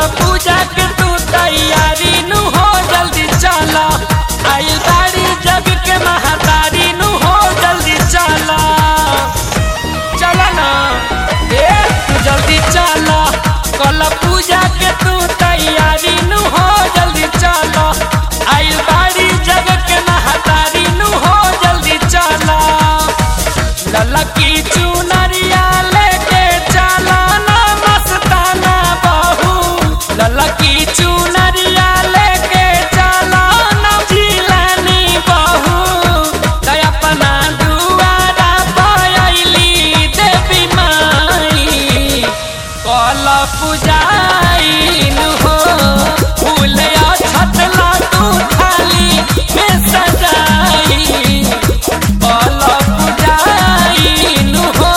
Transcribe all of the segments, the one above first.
पूजा के तू तैयारी नु हो जल्दी चला आइल बाड़ी जग के महातारी नु हो जल्दी चला चला ना ए तू जल्दी चला कल पूजा के तू तैयारी नु हो जल्दी चला आइल बाड़ी जग के महातारी नु हो जल्दी चला ललकी चुनरिया लेके चला ना मस्ताना बहू ललकी चुनरिया लेके चला ना जिलानी बहू दया अपना दुआरा पायली देवी माई कल पूजाइन हो फूल छत तू थाली में सजाई कल पूजाइन हो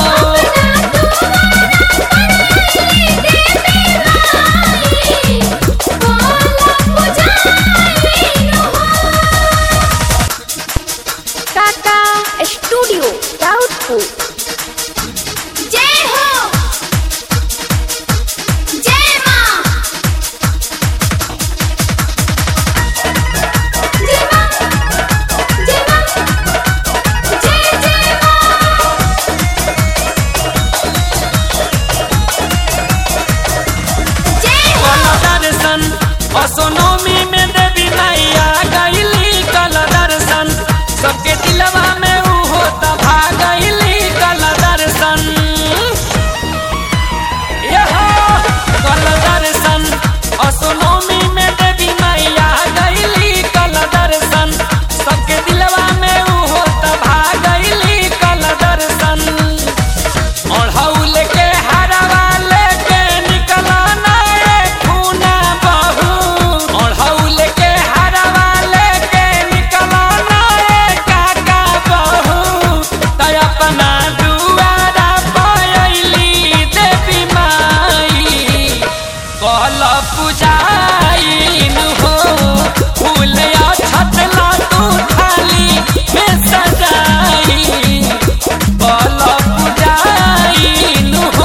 टाटा स्टूडियो राउतपुर जय हो जय मां जय मां जय मां जय जय मां जय हो कल दर्शन असोनोमी में देवी मैया गईली कल दर्शन सबके दिलवा में ऊ होता भागईली कल दर्शन यहो कल दर्शन असोनोमी में देवी मैया गईली कल दर्शन सबके दिलवा में ऊ होता भागईली कल दर्शन ओढ़ौल के हरवा लेके निकला ना ए खूना बहू ओढ़ौल के हरवा लेके निकला ना ए काका बहू तय अपना दुआरा पायली देवी माई कल पूजाइन हो फूल छतला तू थाली में सजाई कल पूजाइन हो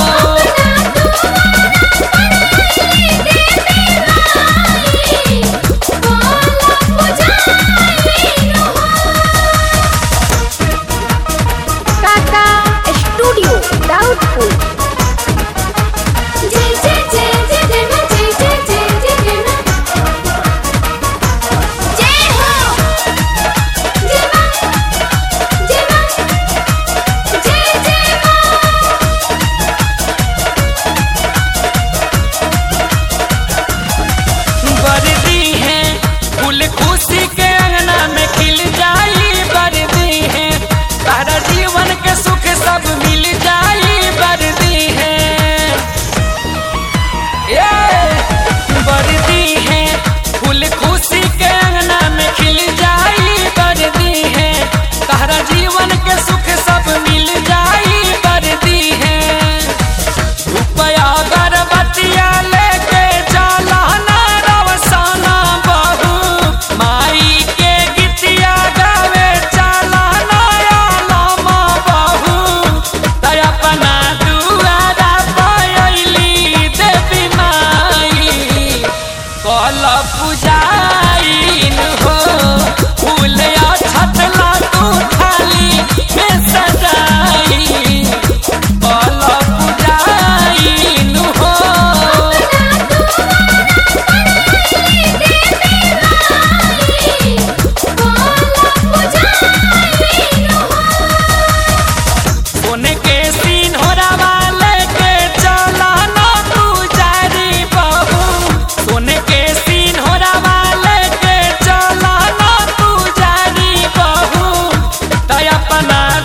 टाटा स्टूडियो राउतपुर जय जय जय जय जय मां जय जय जय जय जय मां जय हो जय मां जय मां जय जय मां बरदी है फूल खुशी के अंगना में खिल जाई बरदी है तारा जीवन के सुख सब मिल जाई बरदी है ये बरदी है फूल खुशी के अंगना में खिल जाई बरदी है तारा जीवन के सुख सब मिल जाई बरदी है रुपया गर्भवतिया लेके चला ना रवसाना बहू माई के गीतिया गावे चला ना आलमा बहू तय अपना दुआरा पायली देवी माई कल पूजाइन हो फूल छतला तू थाली में सजाई कल पूजाइन हो सोने के सीन हो रवा लेके चला ना तू जारी बहू सोने के सीन हो रवा लेके चला ना तू जारी बहू तय अपना